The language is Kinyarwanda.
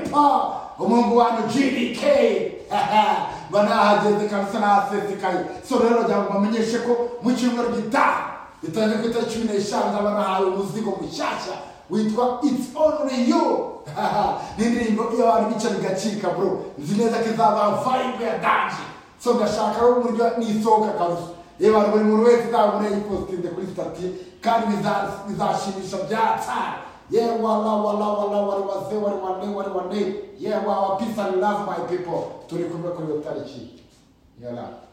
Mpa ngo Mungu wanyu GDK banahageze kabisa nahasesekaye so rero kugira ngo bamenyeshe ko mu cyumweru gitaha bitangiye ku itariki cumi n'eshanu nzaba nahaye umuzigo mushyashya witwa It's Only You ni indirimbo iyo abantu bica bigacika bro nzi neza ko izaba vibe ya danje so ndashaka rero uburyo nisohoka kabisa yewe buri muntu wese uzabona yipositinze kuri stati kandi biza- bizashimisha byatara yeah wala wala wala wari waze wari wane wari wane yeah wawa peace and love my people turi kumwe kuri iyo tariki yala